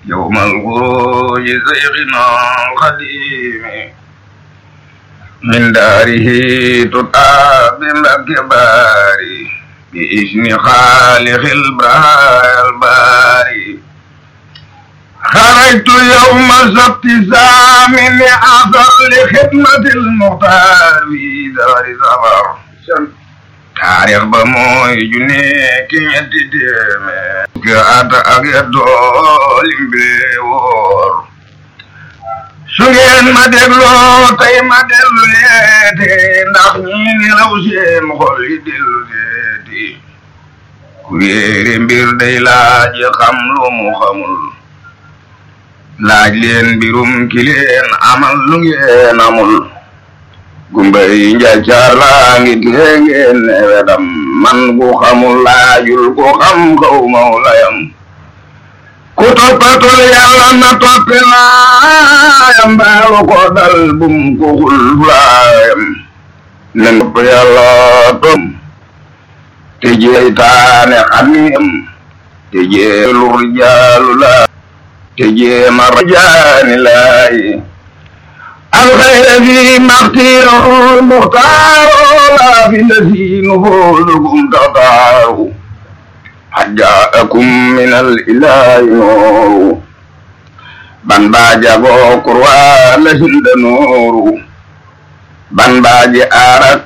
يوم الخروج سيغنا القديم من داره تطاب الكبار بإذن خالق البرايا الباري خرجت يوم السبت سامي لأثر لخدمة المختار في دار سفر taarix ba mooy junne ki ñetti téeméer ki at ak yettoo limbe woor su ngeen ma dégloo tey ma dellu leete ndax ñi nelaw seen xol yi dellu leeti ku réere mbir day laaj xam lu mu xamul laaj leen mbirum ki leen amal lu ngeen amul gumba yi njaccaar laa ngi tee ngeen ne wedam man ku xamul laajul ku xam xaw maw layam ku toppatul yàlla na toppe laayam baalu ko dal bum ko xul laayam na topp yàlla tom te jeytaane xamiyam te jeelur jaalu laa te jeema rajaani laayi الخير فيما اختيره المختار لا في الذي نفوذكم تطار قد جاءكم من الإله نور ban baaji agoo kurwa lahinda nooru ban baaji aarat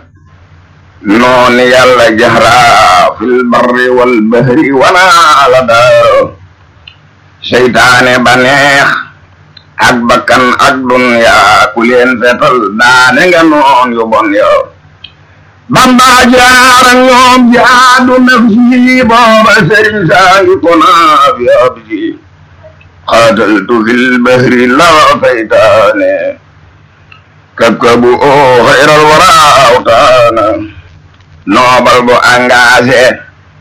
noon yàlla jahra fil barri wal bahri wana ala daaro seytaane ba neex ak bakkan ak dunya ku leen fetal daane nga noon yu bon yo bamba jaara ñoom jaadu nafsi booba sëriñ saa ngi kona fi abdi xaataltu fil bahri la faytaane kabkabu o xayral wara awtaana noobal bu engagé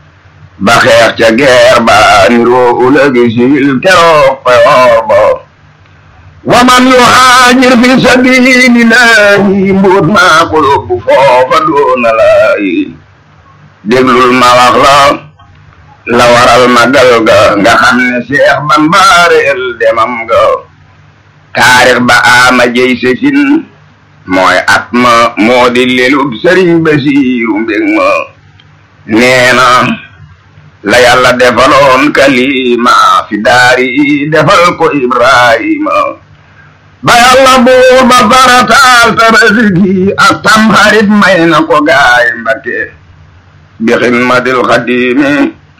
ba xeex ca guerre ba niroo ulagi sil keroog payoor ba waman yuhaajir fi sabilillahi mbuut maa ko yóbbu foofa doona laayi déglul ma wax la la waral magal ga nga xam ne Seex Bamba reel demam ga taarix ba ama jey sesin mooy at ma moo di lelub Sëriñ Basiiru mbég ma nee na la yàlla defaloon kalima fi daari defal ko Ibrahima ba yàlla buur ba farataal tabaski ak tamxarit may na ko gaay Mbakke bi xidmatil xadimi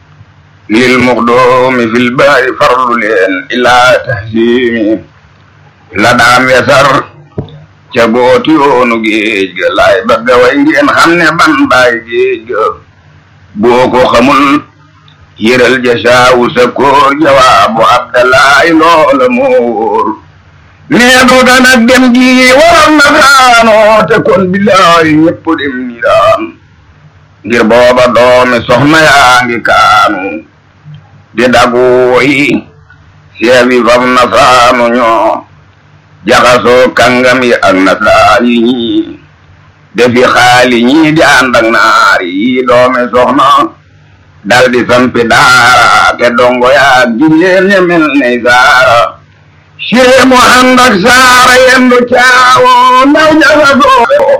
lil muxdoomi fil baari farlu leen ilaa tahsimi la daam wesar ca booti yoonu géej ga laay bëgga way ngeen xam ne ban baay géej ga boo ko xamul yëral jasaawu sa koor jawaabu abdalaay loola moo wóor nee du danak dem gi waral na daanoo te kon bilaay ñëpp dem ni daan ngir booba doomi soxna yaa ngi kaanu di dagu yi seewi fam na saanu ñoo jaxasoo kàngam yi ak nasaan yi ñii defi xaali ñii di ànd ak naar yi doomi soxna dal di sampi daara te dongo yaa jigéen ña mel ne saara siree mu ànd ak saara yendu caawo ndaw jaxasoo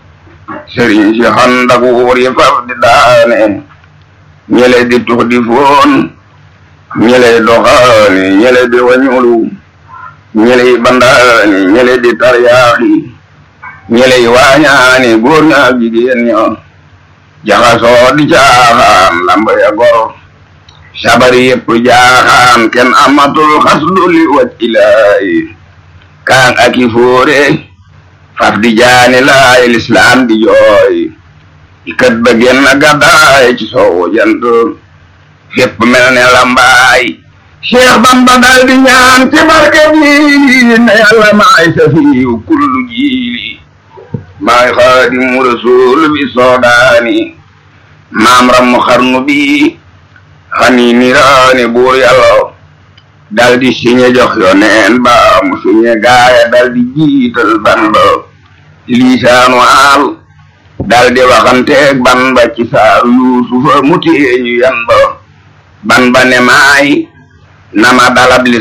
sëriñ si ànd ak wuur yi faf di daane ñele di tux di foon ñele doxaani ñele di wañulu ñele yi bandaani ñele di taryaaxi ñele yi waañaani góor ña ak jigéen ña jaxasoo di caaxaan lamba ya gor sabari yëpp jaaxaan kenn amatul xasdu li waj ilaahi kaan aki fóore faf di jaani laay lislaam di jooy ikat ba genn gaddaay ci soowu jant fépp mel ne lambaay Cheikh Bamba dal di ñaan ci barke jiili ne yàlla maay safiyu kullu jiili maay xaadimu rasul bi soodaani maam ram xarnu bi xani niraani buur yàlla dal di siñe jox yoneen ba mu siñe gaaya dal di jiital ban ba liisaanu aal dal di waxanteeg ban ba ci saaru yuusufa mu téeñu yan ba ban ba ne maay nama dalab li